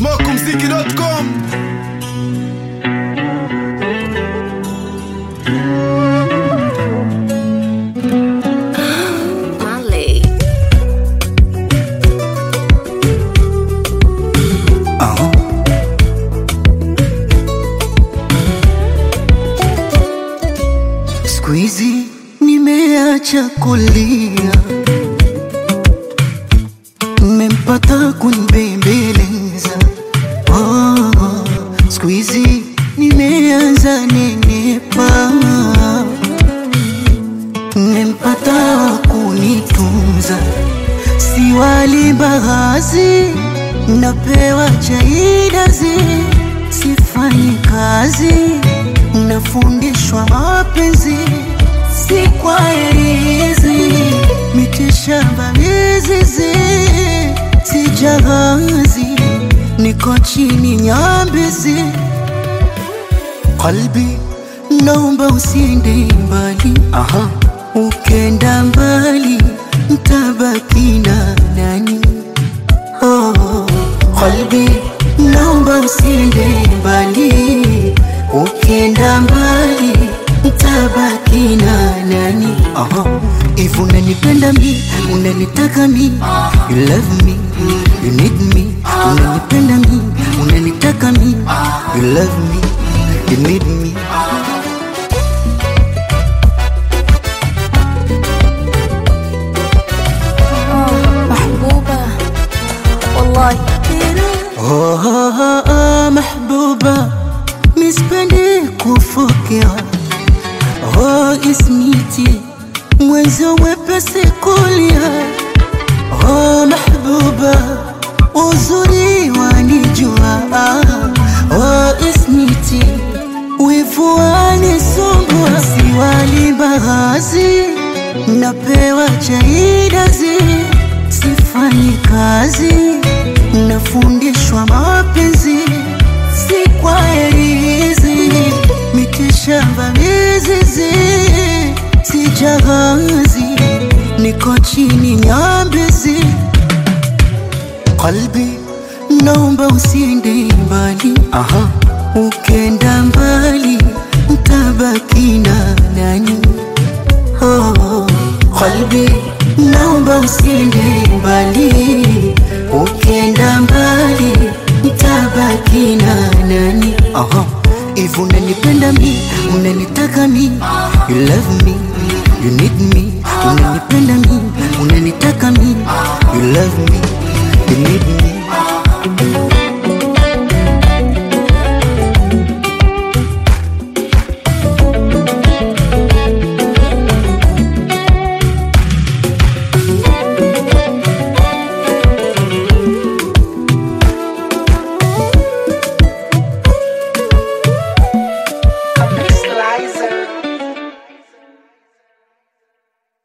smokumziki.com Marley. Siku hizi nimeacha kulia, nimempata kunibembeleza. Oh, siku hizi nimeanza nenepa, nimempata wa kunitunza, si wali mbaazi, napewa chaidazi, sifanyi kazi, nafundishwa mapenzi, si kwa herizi, mitishamba mizizi, si jahazi, niko chini nyambizi, qalbi naomba usiende mbali, aha, ukenda mbali ntabaki na nani? Oh, qalbi naomba usiende mbali, ukenda mbali ntabaki na nani? Aha, if unanipenda mi, unanitaka mi, you love me, you need me, unanipenda mi, unanitaka mi, you love me, you need me. محبوبة والله Oh, oh, oh, mahbuba mispendi kufokea oh, ismiti mwenzo wepesi kulia oh, mahbuba uzuri wanijua oh, ismiti wivu wanisumbua siwali mbaazi napewa chaidazi sifanyi kazi nafundishwa mapenzi si kwa herizi mitishamba mizizi si jahazi niko chini nyambizi qalbi naomba usiende mbali aha ukenda mbali ntabaki na nani oh, qalbi naomba usiende mbali ukenda mbali ntabaki na nani aha if unanipenda mi unanitaka mi you love me you need me unanipenda mi unanitaka mi you love me you need me